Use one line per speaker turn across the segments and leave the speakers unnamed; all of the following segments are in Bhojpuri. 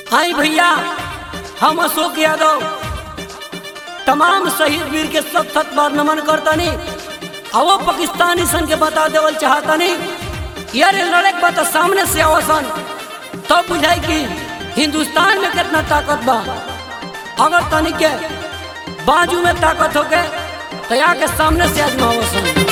हाय भैया हम अशोक यादव तमाम शहीद वीर के सत सत बार नमन करतनी आवो पाकिस्तानी सन के बता देवल चाहतनी यार लड़े के बता सामने से आवसन तब बुझाई कि हिंदुस्तान में कितना ताकत बा अगर तनी के बाजू में ताकत हो के तो यहाँ के सामने से आजमावसन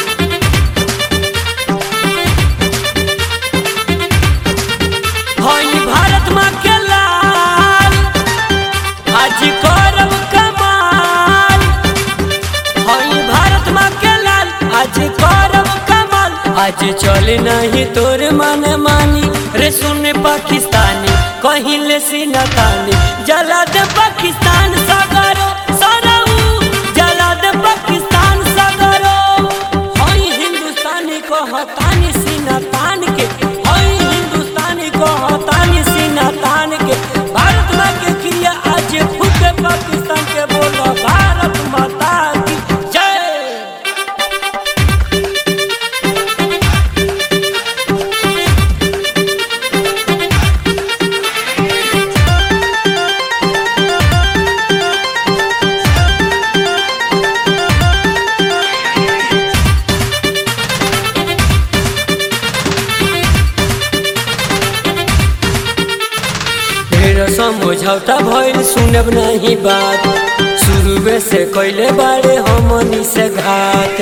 हई भारत माँ के लाल आज करब कमाल हई भारत माँ के लाल आज करब कमाल आज चल नहीं तोर मन मानी रे सुन पाकिस्तानी कहीं ले सीना तानी जला दे पाकिस्तान सगरो सरऊ जला दे पाकिस्तान सगरो हई हिंदुस्तानी को हतानी सीना तान के हई हिंदुस्तानी को हतानी सीना तान के भारत माँ के क्रिया आज फूके पाकिस्तान के बोलो भारत माता की जय ढेर समझौता भइल सुनब नहीं बात शुरुए से कैले बारे हमनी से घात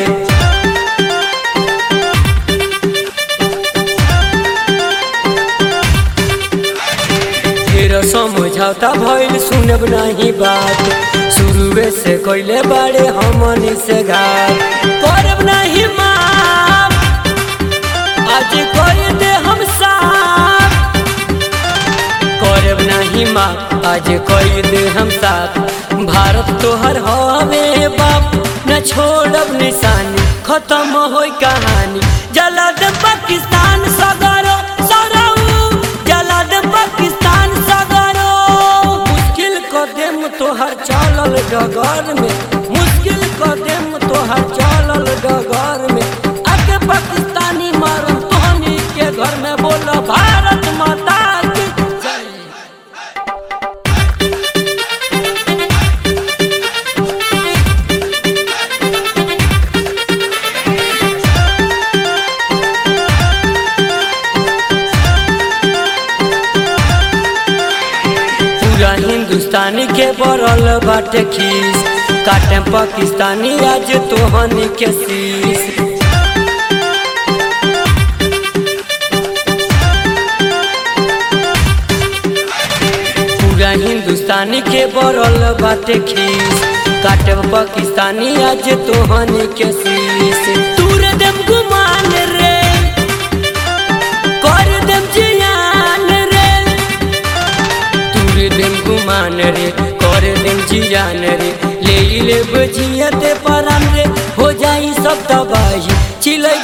ढेर समझौता भइल सुनब नहीं बात शुरुए से कैले बारे हमनी से घात करब नहीं माफ आज कर दे हम साफ करब नहीं माँ आज कोई दे हम साथ भारत तोहर हवे बाप न छोड़ब निशानी खत्म होई कहानी जला दे पाकिस्तान सगरो सरऊ जला दे पाकिस्तान सगरो मुश्किल कदम तोहर चलल डगर में मुश्किल कदम तोहर चलल डगर में आके पाकिस्तानी मारम तोहनी के घर में बोल भारत माता की जय पूरा हिंदुस्तानी के बरल बाटे खीस काटे पाकिस्तानी आज तोहनी के शीश पूरा हिंदुस्तानी के बरल बाटे खीस काटे पाकिस्तानी आज तोहनी के शीश तूर देम गुमान रे कर देम जियान रे तूर देम गुमान रे कर देम जियान रे ले ले बजियते परान रे हो जाई सब तबाही चिलै